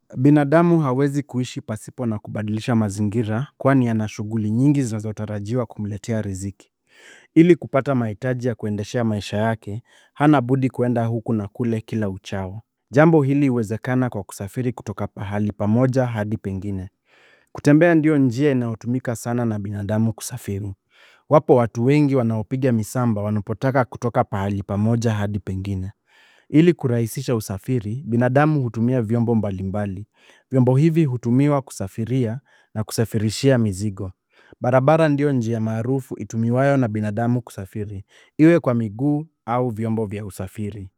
Binadamu hawezi kuishi pasipo na kubadilisha mazingira kwani ana shughuli nyingi zinazotarajiwa kumletea riziki. Ili kupata mahitaji ya kuendeshea maisha yake, hana budi kuenda huku na kule kila uchao. Jambo hili huwezekana kwa kusafiri kutoka pahali pamoja hadi pengine. Kutembea ndio njia inayotumika sana na binadamu kusafiri. Wapo watu wengi wanaopiga misamba wanapotaka kutoka pahali pamoja hadi pengine. Ili kurahisisha usafiri, binadamu hutumia vyombo mbalimbali. Vyombo hivi hutumiwa kusafiria na kusafirishia mizigo. Barabara ndio njia maarufu itumiwayo na binadamu kusafiri. Iwe kwa miguu au vyombo vya usafiri.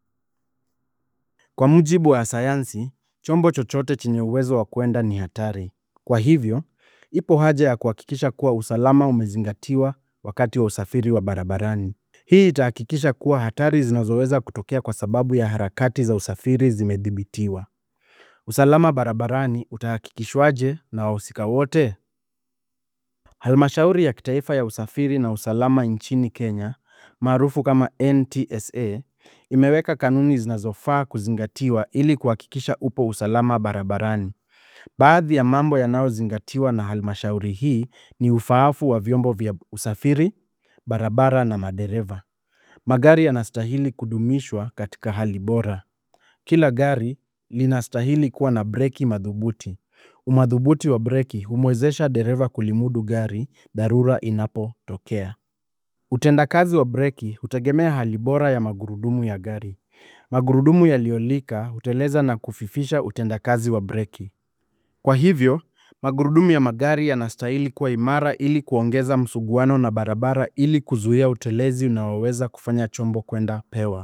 Kwa mujibu wa sayansi, chombo chochote chenye uwezo wa kuenda ni hatari. Kwa hivyo, ipo haja ya kuhakikisha kuwa usalama umezingatiwa wakati wa usafiri wa barabarani. Hii itahakikisha kuwa hatari zinazoweza kutokea kwa sababu ya harakati za usafiri zimedhibitiwa. Usalama barabarani utahakikishwaje na wahusika wote? Halmashauri ya kitaifa ya usafiri na usalama nchini Kenya, maarufu kama NTSA, imeweka kanuni zinazofaa kuzingatiwa ili kuhakikisha upo usalama barabarani. Baadhi ya mambo yanayozingatiwa na halmashauri hii ni ufaafu wa vyombo vya usafiri, barabara na madereva. Magari yanastahili kudumishwa katika hali bora. Kila gari linastahili kuwa na breki madhubuti. Umadhubuti wa breki humwezesha dereva kulimudu gari dharura inapotokea. Utendakazi wa breki hutegemea hali bora ya magurudumu ya gari. Magurudumu yaliyolika huteleza na kufifisha utendakazi wa breki. Kwa hivyo, magurudumu ya magari yanastahili kuwa imara ili kuongeza msuguano na barabara ili kuzuia utelezi unaoweza kufanya chombo kuenda pewa.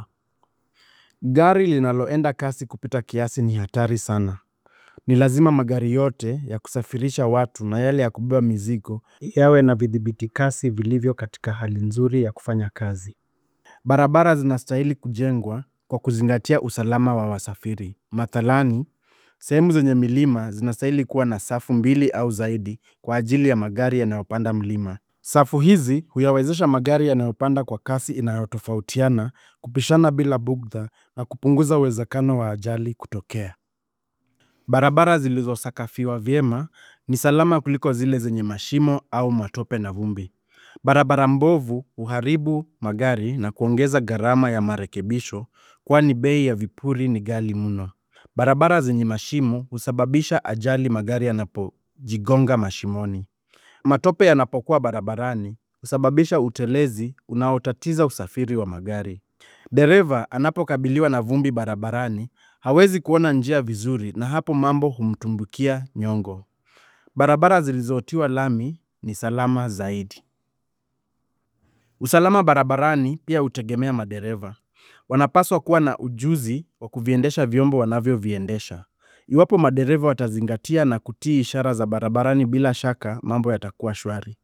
Gari linaloenda kasi kupita kiasi ni hatari sana. Ni lazima magari yote ya kusafirisha watu na yale ya kubeba mizigo yawe na vidhibiti kasi vilivyo katika hali nzuri ya kufanya kazi. Barabara zinastahili kujengwa kwa kuzingatia usalama wa wasafiri. Mathalani, sehemu zenye milima zinastahili kuwa na safu mbili au zaidi kwa ajili ya magari yanayopanda mlima. Safu hizi huyawezesha magari yanayopanda kwa kasi inayotofautiana kupishana bila bugdha na kupunguza uwezekano wa ajali kutokea. Barabara zilizosakafiwa vyema ni salama kuliko zile zenye mashimo au matope na vumbi. Barabara mbovu huharibu magari na kuongeza gharama ya marekebisho kwani bei ya vipuri ni ghali mno. Barabara zenye mashimo husababisha ajali magari yanapojigonga mashimoni. Matope yanapokuwa barabarani husababisha utelezi unaotatiza usafiri wa magari. Dereva anapokabiliwa na vumbi barabarani hawezi kuona njia vizuri na hapo mambo humtumbukia nyongo. Barabara zilizotiwa lami ni salama zaidi. Usalama barabarani pia hutegemea madereva. Wanapaswa kuwa na ujuzi wa kuviendesha vyombo wanavyoviendesha. Iwapo madereva watazingatia na kutii ishara za barabarani bila shaka mambo yatakuwa shwari.